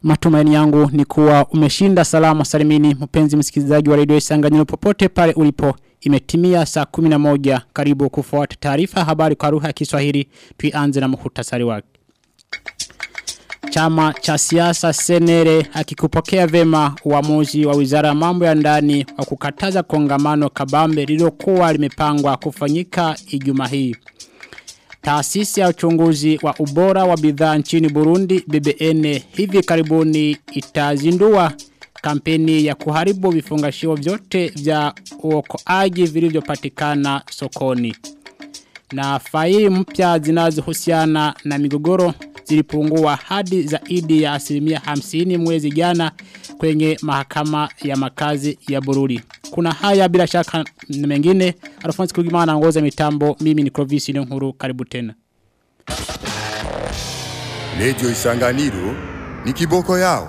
Matumaini yangu ni kuwa umeshinda salama salimini mpenzi msikilizaji wa redio Isanganyiro popote pale ulipo. Imetimia saa 11 karibu kufuata taarifa habari kwa lugha ya Kiswahili. Tuianze na muhtasari wake. Chama cha siasa Senere hakikupokea vema uamuzi wa Wizara ya Mambo ya Ndani wa kukataza kongamano kabambe lililokuwa limepangwa kufanyika Ijumaa hii. Taasisi ya uchunguzi wa ubora wa bidhaa nchini Burundi BBN hivi karibuni itazindua kampeni ya kuharibu vifungashio vyote vya uokoaji vilivyopatikana sokoni. Na faili mpya zinazohusiana na migogoro zilipungua hadi zaidi ya asilimia hamsini mwezi jana kwenye mahakama ya makazi ya Bururi. Kuna haya bila shaka na mengine. Alfonso Kugimana anaongoza mitambo. Mimi ni Clovis Nkuru. Karibu tena. Radio Isanganiro ni kiboko yao.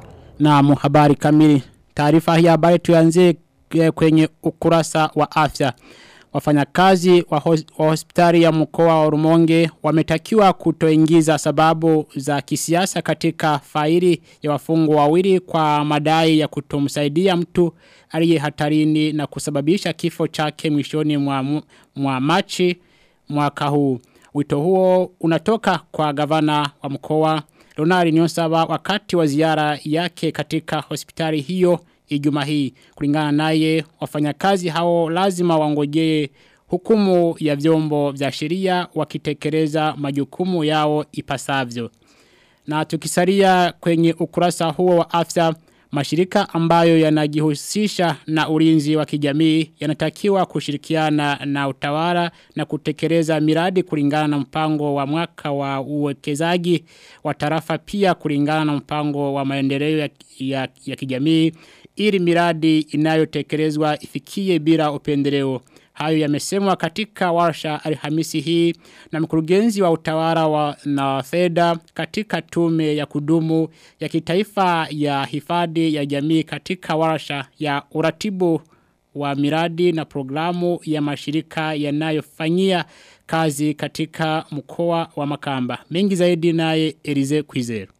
Na habari kamili. Taarifa hii habari tuanzie kwenye ukurasa wa afya. Wafanyakazi wa, hos wa hospitali ya mkoa wa Rumonge wametakiwa kutoingiza sababu za kisiasa katika faili ya wafungwa wawili kwa madai ya kutomsaidia mtu aliye hatarini na kusababisha kifo chake mwishoni mwa, mwa machi mwaka huu. Wito huo unatoka kwa gavana wa mkoa Ronald Nyonsaba wakati wa ziara yake katika hospitali hiyo Ijumaa hii. Kulingana naye wafanyakazi hao lazima wangojee hukumu ya vyombo vya sheria wakitekeleza majukumu yao ipasavyo. Na tukisalia kwenye ukurasa huo wa afya mashirika ambayo yanajihusisha na ulinzi wa kijamii yanatakiwa kushirikiana na utawala na kutekeleza miradi kulingana na mpango wa mwaka wa uwekezaji wa tarafa pia kulingana na mpango wa maendeleo ya, ya, ya kijamii ili miradi inayotekelezwa ifikie bila upendeleo. Hayo yamesemwa katika warsha alhamisi hii na mkurugenzi wa utawala wa na fedha katika tume ya kudumu ya kitaifa ya hifadhi ya jamii katika warsha ya uratibu wa miradi na programu ya mashirika yanayofanyia kazi katika mkoa wa Makamba. Mengi zaidi naye Elize Kwizero.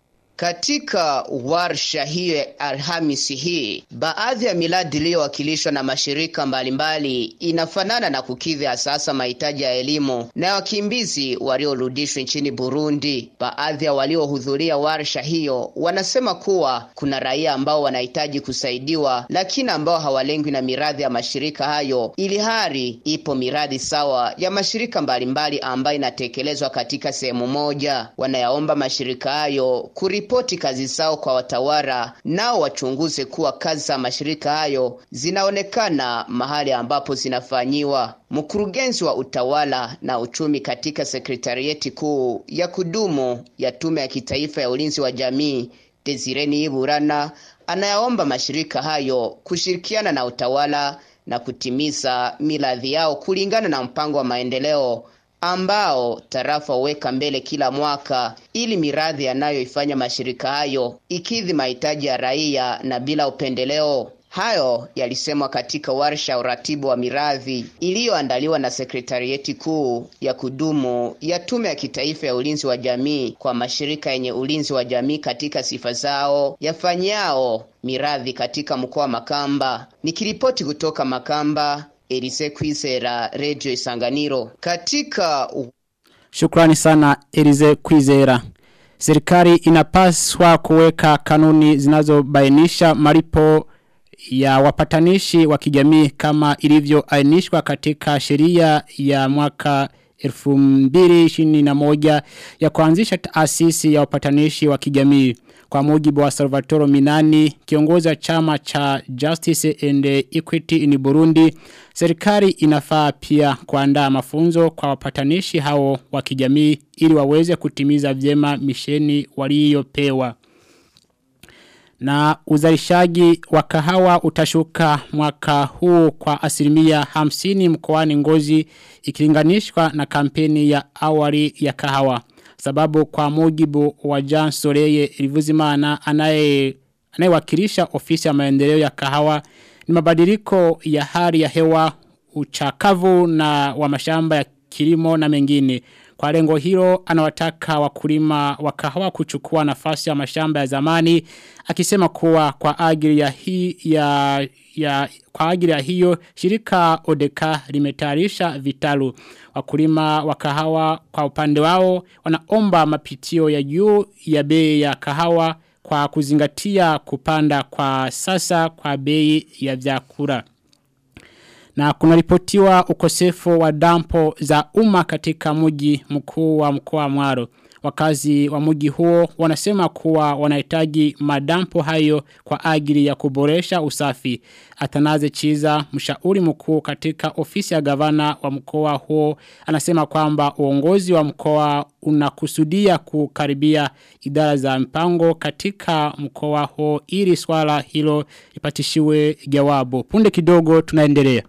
Katika warsha hiyo ya Alhamisi hii, baadhi ya miradi iliyowakilishwa na mashirika mbalimbali inafanana na kukidhi sasa mahitaji ya elimu na wakimbizi waliorudishwa nchini Burundi. Baadhi ya waliohudhuria warsha hiyo wanasema kuwa kuna raia ambao wanahitaji kusaidiwa, lakini ambao hawalengwi na miradi ya mashirika hayo, ili hali ipo miradi sawa ya mashirika mbalimbali ambayo inatekelezwa katika sehemu moja. Wanayaomba mashirika hayo kuri kuripoti kazi zao kwa watawala nao wachunguze kuwa kazi za mashirika hayo zinaonekana mahali ambapo zinafanyiwa. Mkurugenzi wa utawala na uchumi katika sekretarieti kuu ya kudumu ya tume ya kitaifa ya ulinzi wa jamii Desireni Iburana anayaomba mashirika hayo kushirikiana na utawala na kutimiza miladhi yao kulingana na mpango wa maendeleo ambao tarafa huweka mbele kila mwaka ili miradi yanayoifanya mashirika hayo ikidhi mahitaji ya raia na bila upendeleo. Hayo yalisemwa katika warsha uratibu wa miradi iliyoandaliwa na sekretarieti kuu ya kudumu ya tume ya kitaifa ya ulinzi wa jamii kwa mashirika yenye ulinzi wa jamii katika sifa zao yafanyao miradi katika mkoa wa Makamba. Nikiripoti kutoka Makamba, Elise Kwizera, Radio Isanganiro. Katika Shukrani sana Elise Kwizera. Serikali inapaswa kuweka kanuni zinazobainisha malipo ya wapatanishi wa kijamii kama ilivyoainishwa katika sheria ya mwaka 2021 ya kuanzisha taasisi ya wapatanishi wa kijamii. Kwa mujibu wa Salvatore Minani, kiongozi wa chama cha Justice and Equity in Burundi, serikali inafaa pia kuandaa mafunzo kwa wapatanishi hao wa kijamii ili waweze kutimiza vyema misheni waliyopewa. Na uzalishaji wa kahawa utashuka mwaka huu kwa asilimia hamsini mkoani ngozi ikilinganishwa na kampeni ya awali ya kahawa. Sababu kwa mujibu wa Jean Soreye Rivuzimana anaye anayewakilisha ofisi ya maendeleo ya kahawa ni mabadiliko ya hali ya hewa uchakavu na wa mashamba ya kilimo na mengine. Kwa lengo hilo anawataka wakulima wa kahawa kuchukua nafasi ya mashamba ya zamani akisema kuwa kwa ajili ya hii ya ya kwa ajili ya hiyo shirika Odeka limetayarisha vitalu wakulima wa kahawa kwa upande wao wanaomba mapitio ya juu ya bei ya kahawa kwa kuzingatia kupanda kwa sasa kwa bei ya vyakula na kunaripotiwa ukosefu wa dampo za umma katika mji mkuu wa mkoa wa Mwaro. Wakazi wa mji huo wanasema kuwa wanahitaji madampo hayo kwa ajili ya kuboresha usafi. Atanaze Chiza, mshauri mkuu katika ofisi ya gavana wa mkoa huo, anasema kwamba uongozi wa mkoa unakusudia kukaribia idara za mpango katika mkoa huo ili swala hilo ipatishiwe jawabu. Punde kidogo tunaendelea.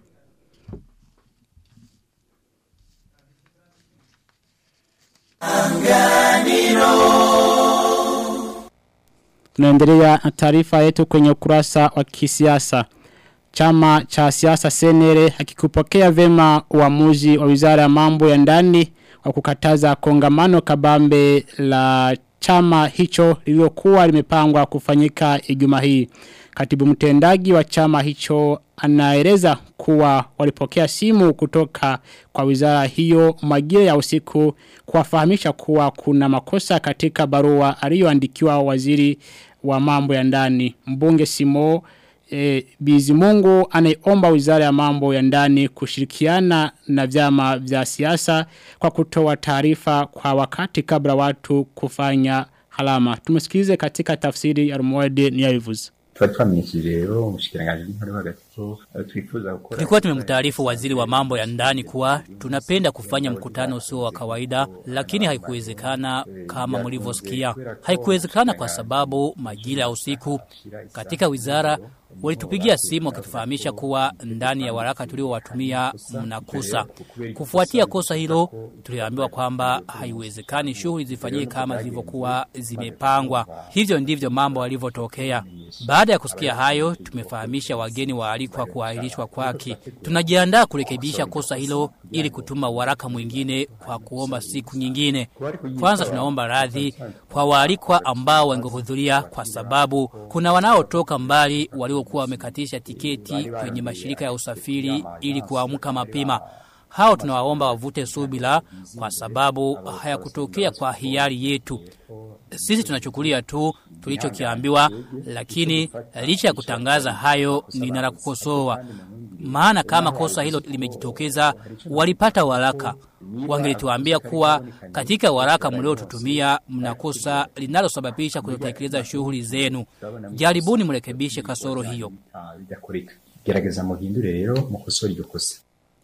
Tunaendelea na taarifa yetu kwenye ukurasa wa kisiasa. Chama cha siasa senere hakikupokea vema uamuzi wa wizara ya mambo ya ndani wa kukataza kongamano kabambe la chama hicho lililokuwa limepangwa kufanyika Ijumaa hii. Katibu mtendaji wa chama hicho anaeleza kuwa walipokea simu kutoka kwa wizara hiyo majira ya usiku kuwafahamisha kuwa kuna makosa katika barua aliyoandikiwa waziri wa mambo ya ndani. Mbunge Simo e, Bizimungu anaomba wizara ya mambo ya ndani kushirikiana na vyama vya siasa kwa kutoa taarifa kwa wakati kabla watu kufanya halama. Tumesikilize katika tafsiri ya Rumoede Niyavivuze. twari twamenyesheje rero umushikiranganji w'intore hagati ko eh, twifuza gukora Tulikuwa tumemtaarifu waziri wa mambo ya ndani kuwa tunapenda kufanya mkutano usio wa kawaida, lakini haikuwezekana kama mlivyosikia. Haikuwezekana kwa sababu majira ya usiku katika wizara walitupigia simu wakitufahamisha kuwa ndani ya waraka tuliowatumia mnakosa. Kufuatia kosa hilo, tuliambiwa kwamba haiwezekani shughuli zifanyike kama zilivyokuwa zimepangwa. Hivyo ndivyo mambo yalivyotokea. Baada ya kusikia hayo, tumefahamisha wageni waalikwa kuahirishwa kwake. Tunajiandaa kurekebisha kosa hilo ili kutuma waraka mwingine kwa kuomba siku nyingine. Kwanza tunaomba radhi kwa waalikwa ambao wangehudhuria kwa sababu kuna wanaotoka mbali waliokuwa wamekatisha tiketi kwenye mashirika ya usafiri ili kuamka mapema. Hao tunawaomba wavute subira kwa sababu hayakutokea kwa hiari yetu. Sisi tunachukulia tu tulichokiambiwa, lakini licha ya kutangaza hayo ninala kukosoa. Maana kama kosa hilo limejitokeza, walipata waraka. Wangelituambia kuwa katika waraka mliotutumia mna kosa linalosababisha kutotekeleza shughuli zenu. Jaribuni mrekebishe kasoro hiyo. Ah, bigakoreka gerageza muhindure rero mukosore iryo kosa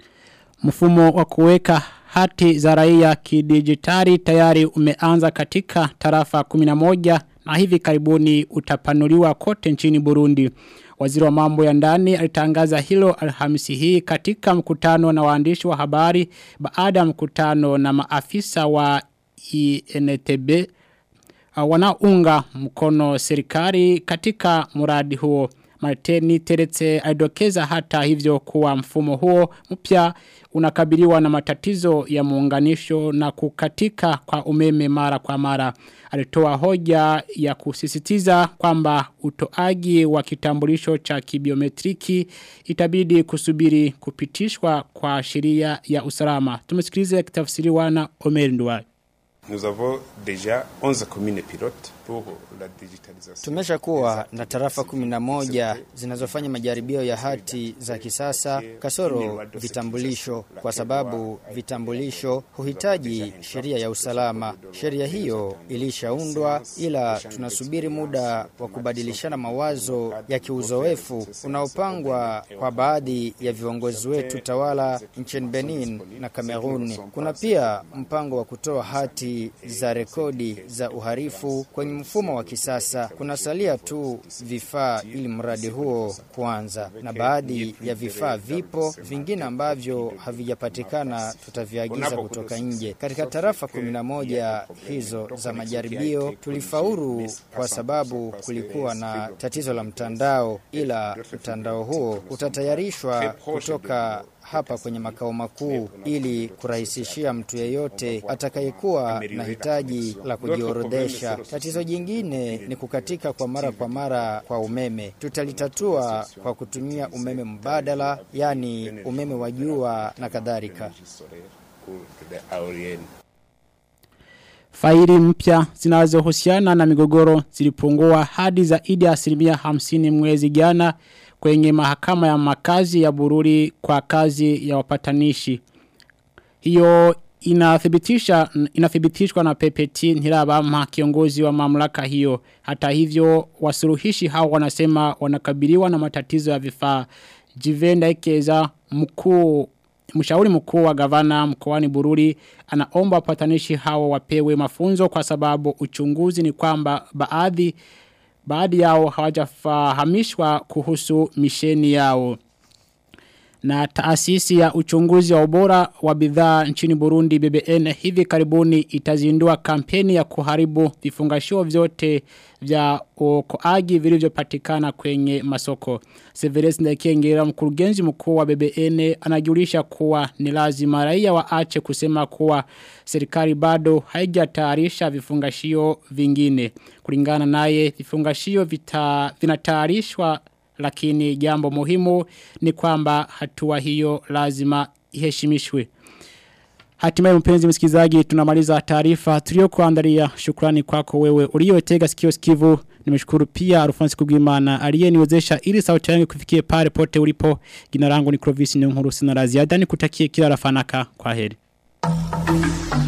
Mfumo wa kuweka hati za raia kidijitali tayari umeanza katika tarafa 11 na hivi karibuni utapanuliwa kote nchini Burundi. Waziri wa mambo ya ndani alitangaza hilo alhamisi hii katika mkutano na waandishi wa habari baada ya mkutano na maafisa wa INTB uh, wanaunga mkono serikali katika muradi huo. Martini Teretse alidokeza hata hivyo kuwa mfumo huo mpya unakabiliwa na matatizo ya muunganisho na kukatika kwa umeme mara kwa mara. Alitoa hoja ya kusisitiza kwamba utoaji wa kitambulisho cha kibiometriki itabidi kusubiri kupitishwa kwa sheria ya usalama. Tumesikiliza kitafsiriwa na Omer Nduwai. Nous avons déjà 11 communes pilotes pour la digitalisation. Tumesha kuwa na tarafa kumi na moja zinazofanya majaribio ya hati za kisasa kasoro vitambulisho, kwa sababu vitambulisho huhitaji sheria ya usalama. Sheria hiyo ilishaundwa, ila tunasubiri muda wa kubadilishana mawazo ya kiuzoefu unaopangwa kwa baadhi ya viongozi wetu tawala nchini Benin na Kamerun. Kuna pia mpango wa kutoa hati za rekodi za uharifu kwenye mfumo wa kisasa. Kunasalia tu vifaa ili mradi huo kuanza, na baadhi ya vifaa vipo, vingine ambavyo havijapatikana tutaviagiza kutoka nje. Katika tarafa 11 hizo za majaribio tulifaulu kwa sababu kulikuwa na tatizo la mtandao, ila mtandao huo utatayarishwa kutoka hapa kwenye makao makuu ili kurahisishia mtu yeyote atakayekuwa na hitaji la kujiorodhesha. Tatizo jingine ni kukatika kwa mara kwa mara kwa umeme. Tutalitatua kwa kutumia umeme mbadala, yani umeme wa jua na kadhalika. Faili mpya zinazohusiana na migogoro zilipungua hadi zaidi ya asilimia hamsini mwezi jana kwenye mahakama ya makazi ya Bururi kwa kazi ya wapatanishi. Hiyo inathibitisha inathibitishwa na PPT Ntirabama kiongozi wa mamlaka hiyo. Hata hivyo wasuluhishi hao wanasema wanakabiliwa na matatizo ya vifaa. Jivenda Ikeza mkuu Mshauri mkuu wa gavana mkoani Bururi anaomba wapatanishi hao wapewe mafunzo kwa sababu uchunguzi ni kwamba baadhi baadhi yao hawajafahamishwa kuhusu misheni yao. Na taasisi ya uchunguzi wa ubora wa bidhaa nchini Burundi BBN hivi karibuni itazindua kampeni ya kuharibu vifungashio vyote vya ukoaji vilivyopatikana kwenye masoko. Severus Ndekengera mkurugenzi mkuu wa BBN anajulisha kuwa ni lazima raia waache kusema kuwa serikali bado haijatayarisha vifungashio vingine. Kulingana naye vifungashio vita vinatayarishwa lakini jambo muhimu ni kwamba hatua hiyo lazima iheshimishwe. Hatimaye mpenzi msikilizaji tunamaliza taarifa tuliyokuandalia. Shukrani kwako wewe uliyotega sikio sikivu. Nimeshukuru pia Alphonse Kugwimana aliyeniwezesha ili sauti yangu kufikie pale pote ulipo. Jina langu ni Clovis Nyonkuru sina la ziada nikutakie kila rafanaka. Kwaheri.